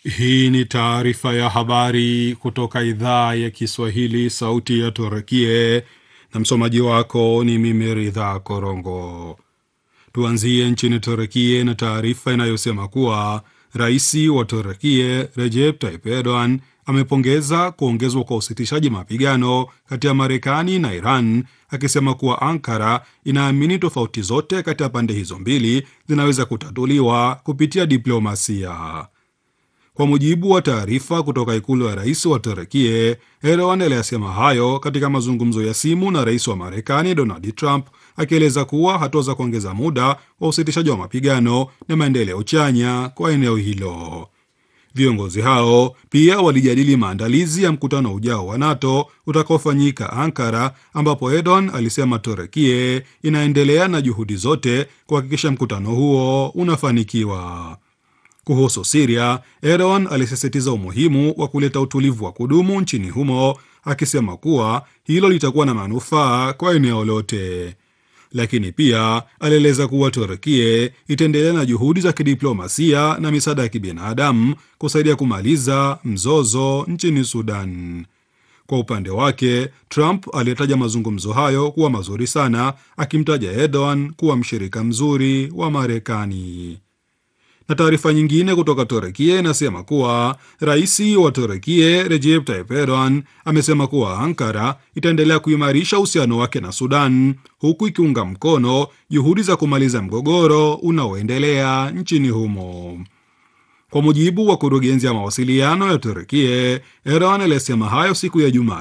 Hii ni taarifa ya habari kutoka idhaa ya Kiswahili, sauti ya Turukie, na msomaji wako ni mimi Ridha Korongo. Tuanzie nchini Turukie na taarifa inayosema kuwa rais wa Turukie Recep Tayyip Erdogan amepongeza kuongezwa kwa usitishaji mapigano kati ya Marekani na Iran, akisema kuwa Ankara inaamini tofauti zote kati ya pande hizo mbili zinaweza kutatuliwa kupitia diplomasia. Kwa mujibu wa taarifa kutoka ikulu ya rais wa Turukie, Erdogan aliyasema hayo katika mazungumzo ya simu na rais wa Marekani Donald Trump, akieleza kuwa hatua za kuongeza muda wa usitishaji wa mapigano na maendeleo chanya kwa eneo hilo. Viongozi hao pia walijadili maandalizi ya mkutano ujao wa NATO utakaofanyika Ankara, ambapo Erdogan alisema Turukie inaendelea na juhudi zote kuhakikisha mkutano huo unafanikiwa. Kuhusu Siria, Erdogan alisisitiza umuhimu wa kuleta utulivu wa kudumu nchini humo, akisema kuwa hilo litakuwa na manufaa kwa eneo lote. Lakini pia alieleza kuwa Turkie itaendelea na juhudi za kidiplomasia na misaada ya kibinadamu kusaidia kumaliza mzozo nchini Sudan. Kwa upande wake, Trump aliyetaja mazungumzo hayo kuwa mazuri sana, akimtaja Erdogan kuwa mshirika mzuri wa Marekani na taarifa nyingine kutoka Turekia inasema kuwa rais wa Turekia Recep Tayyip Erdogan amesema kuwa Ankara itaendelea kuimarisha uhusiano wake na Sudan huku ikiunga mkono juhudi za kumaliza mgogoro unaoendelea nchini humo. Kwa mujibu wa kurugenzi ya mawasiliano ya Turekia, Erdogan alisema hayo siku ya Jumaa